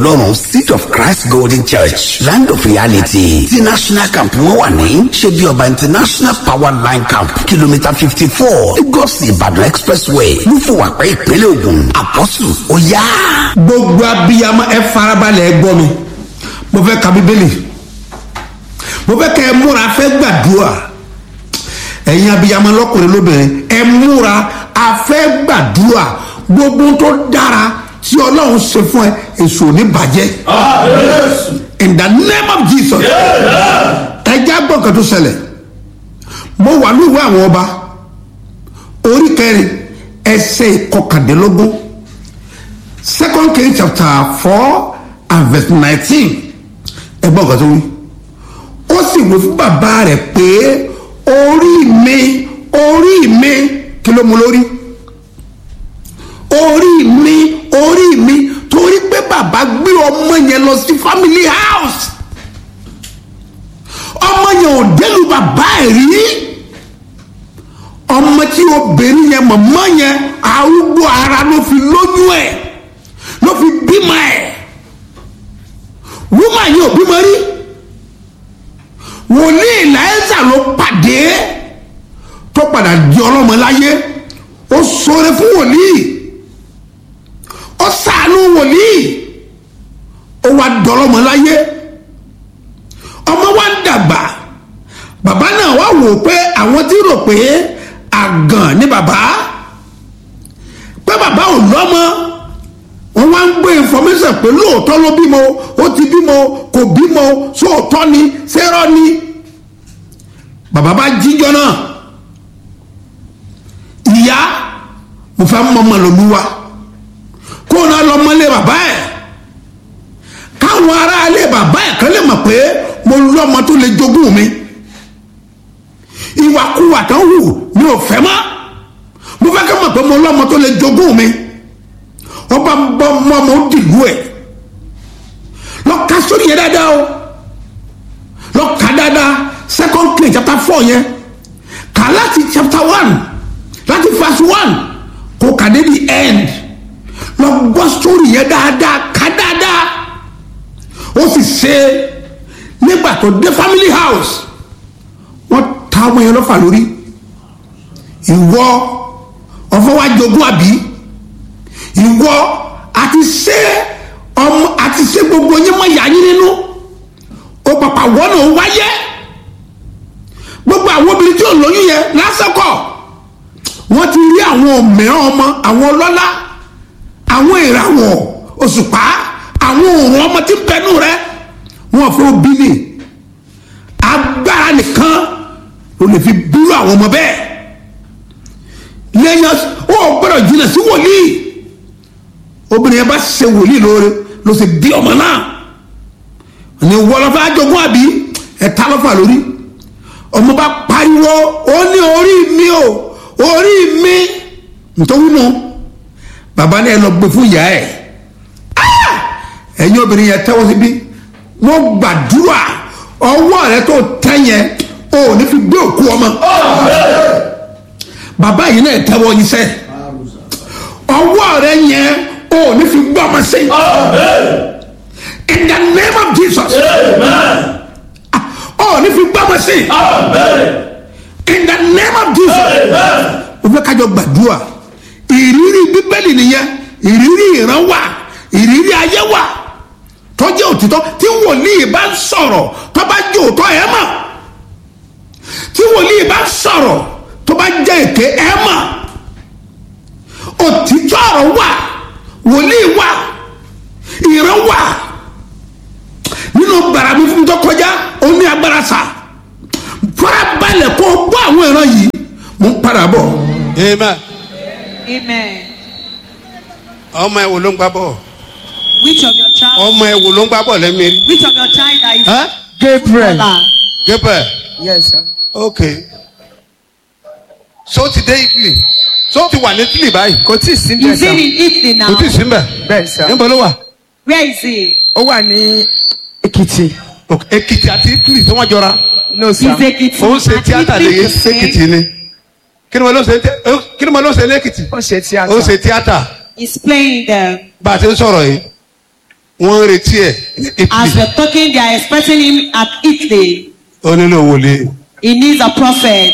ọlọ́run seed of christ golden church land of reality ti national camp wọn wà ní ṣebí ọba international power line camp kìlómítà fifty four lagos ìbàdàn expressway lúfọwàpẹ ìpínlẹ̀ ògùn àpọ́sù ó yá. gbogbo abiyamọ ẹ farabalẹ̀ ẹ gbọ́ mi mo fẹ́ ka bíbélì mo fẹ́ kẹ́ ẹ múra fẹ́ gbàdúrà ẹ̀yin abiyamọ lọ́kùnrin lóbìnrin ẹ múra a fẹ́ gbàdúrà gbogbo tó dára tí ọlọ́run ṣe fún ẹ èso ò ní bàjẹ́ in the name of jesus ẹ já gbọ́ nǹkan tó ṣẹlẹ̀ mo wà lóòwò àwọn ọba orí kẹrin ẹsẹ̀ ìkọkàndínlógún second king chapter four and verse nineteen ẹ gbọ́ nǹkan tó wí ó sì wí fún bàbá rẹ̀ pé orí mi orí mi kí ló mú lórí orí mi orí mi torí pé bàbá gbé ọmọ yẹn lọ sí family house ọmọ yẹn ò délu bàbá ẹ̀ rí ọmọ tí obìnrin yẹn mọ̀mọ́ yẹn arúgbó ara ló fi lóyún ẹ̀ ló fi bímọ ẹ̀ wúmà yẹn ò bímọ rí wòlíì láyésà ló pàdé tó padà di ọlọ́mọ láyé ó sọ̀rọ̀ fún wòlíì ó sàánú wòlíì ó wá dọlọ́mọ láyé ọmọ wa ń dàgbà bàbá náà wá wò pé àwọn tí rò pé àgàn ni bàbá pé bàbá ò lọ́mọ wọ́n wá ń gbé information pé lóòótọ́ ló bímọ ó ti bímọ kò bímọ sóòótọ́ ni sẹ́rọ́ ni bàbá bá jíjọ náà ìyá mo fẹ́ mọ́mọ́ lòlúwa kó náà lọ́mọlé bàbá ẹ̀ káwọn aráalé bàbá ẹ̀ kan lè mọ̀ pé mo lọ́mọ tó lè jogún mi ìwàkuwà tán wù mi ò fẹ́ mọ́ mo fẹ́ kẹ́ mọ̀ pé mo lọ́mọ tó lè jogún mi ọba bọ́ mọ́mọ́ ó dìlú ẹ̀ lọ ka sórí yẹn dáadáa o lọ ka dáadáa second king chapter four yẹn kà láti chapter one láti verse one kò kà dé the end lọ gbọ́ sórí yẹn dáadáa ká dáadáa ó sì ṣe nígbà tó dé family house wọ́n ta ọmọ yẹn lọ́fà lórí ìwọ ọ̀fọ̀ wa jogún àbí ìwọ àti ṣe ọmọ àti ṣe gbogbo yín mọ ìyá yín nínú ó pàpà wọ́n náà wáyé gbogbo àwọn obìnrin tí ò lóyún yẹn lásìkò wọ́n ti rí àwọn mìíràn ọmọ àwọn ọlọ́lá àwọn ìràwọ̀ òṣùpá àwọn òòrùn ọmọ tí ń bẹnu rẹ wọn fún obìnrin agbára nìkan ló lè fi búrú àwọn ọmọ bẹ́ẹ̀ lẹ́yìn ó gbọ́dọ̀ jìnnà sí wòlíì obìnrin yẹn bá ṣe wòlíì lóore ló ṣe bí ọmọ náà ní wọlọfà àjogún àbí ẹ̀ta lọ́fà lórí ọmọ bá pariwo ó ní orí mi o orí mi nítorí nù bàbá náà lọ gbé fún ìyá ẹ̀ ẹ̀yin obìnrin yẹn tẹ́wọ́ síbí wọ́n gbàdúrà ọwọ́ rẹ tó tẹ́ yẹn o ò ní fi gbé òkú ọmọ bàbá yìí náà tẹ́wọ́ yìí sẹ́ ọwọ́ rẹ yẹn o ò ní fi gbé ọmọ sí in the name of jesus o ò ní fi gbé ọmọ sí in the name of jesus o fẹ́ kájọ gbàdúrà ìrírí bíbélì nìyẹn ìrírí ìran wà ìrírí ayé wà tọ́jú òtítọ́ tí wòlíì bá ń sọ̀rọ̀ tó bá jẹ́ òótọ́ ẹ̀ mọ̀ tí wòlíì bá ń sọ̀rọ̀ tó bá jẹ́ èké ẹ̀ mọ̀ òtítọ́ ọ̀rọ̀ wà wòlíì wà ìran wà nínú bàrà mi fún mi tó kọjá ó ní agbára sà farabalẹ̀ kó o bọ́ àwọn ìran yìí mo ń padà bọ̀. amen. Amen. ọmọ ẹ wo ló ń gbá bọ̀ Which of your child? ọmọ ẹ wo ló ń gbá bọ̀ lẹ́mìí. Which of your child that is Huh? Gabriel. footballer? Gabriel Yes, sir. ok so ti dé Italy so ti wà ní Italy báyìí Kò tí ì sí bẹ́ẹ̀ Is he sá. in Italy now? kò tí ì sí mbẹ Bẹ́ẹ̀ sá. níbo ló wà Where is he? Ó wà ní Èkìtì. Ok, Èkìtì àti Italy tí wọ́n jọra No sir. He's Ekiti. ó ń ṣe And tíátà Italy lè the same. Èkìtì ni kí ni mo ló ṣe tí- kí ni mo ló ṣe ní Èkìtì Ó ṣe tíátà. ó ń ṣe tíátà He's playing them. bá a ti ń sọ̀rọ̀ yìí wọ́n ń retí ẹ̀ ní As Italy we're talking, they are expecting him at Italy. ó nílò wòlíì. He needs a prophet.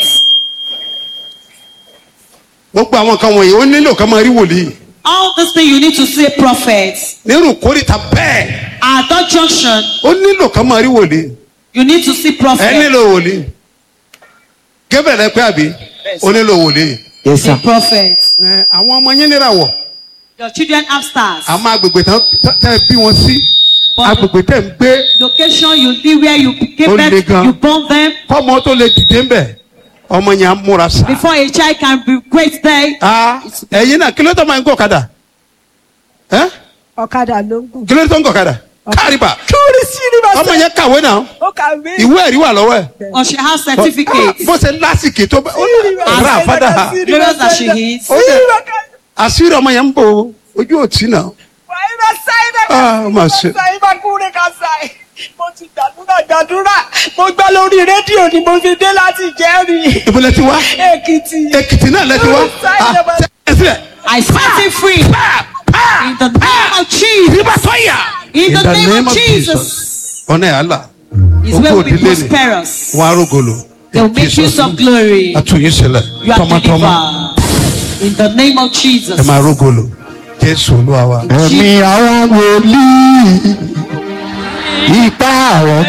gbogbo àwọn kan wọ̀nyí ó nílò ká máa rí wòlíì. All this thing you need to see a prophet. nírú kórìíta bẹ́ẹ̀ At that junction, ó nílò ká máa rí wòlíì. you need to see ẹ prophet. nílò wòlíì. Gabriel ẹ pé àbí ó nílò wòlíì. Yes, A sir. prophet. Ẹ, àwọn ọmọ yín níràwọ̀ Your children have stars. àmọ́ agbègbè tán tẹ́ ẹ bí wọn sí But agbègbè tẹ́ ń gbé location you live where you Ó gave le birth, gan. you born them. kọ́mọ tó lè dìde ń bẹ̀ ọmọ yẹn á múra sá. Before a child can be great there, Ah, ẹ̀yin náà kí ló tó máa ń gọ̀ kadà ẹ́ ọ̀kadà ló ń gùn. kí ló tó ń gọ̀ kadà kárìbà kúrì sí ọmọ yunifásitì. yẹn kàwé náà ó kàwé. ìwé ẹ̀rí wà lọ́wọ́ ẹ̀. or she has Ah, certificate. bó ṣe lásìkò tó bá ó rà fádà ha Glorious that she is. ó dẹ̀ àṣírí ọmọ yẹn ń bò ojú òtí náà Ah, ó mà ṣe. mo ti gbàdúrà gbàdúrà mo gbọ́ lórí rédíò ni mo fi dé láti jẹ́rìí. ìbúlẹ̀ ti wá èkìtì. èkìtì náà lẹ ti wá Ah, tẹ́ ẹ sílẹ̀. I set him free. In the name of Jesus. Ìbá sọ́yà. In the name of Jesus. ọ̀nà ẹ̀ àlà Is Ogo where we be òdílé ni. prosperous. wọn arógolo. They will make use of glory. àtúnyí sílẹ̀ You are tọmọtọmọ delivered. In the name of ẹ Jesus. máa rógolo jésù olúwa wa. Ẹ̀mí àwọn wòlíì. Ipa àwọn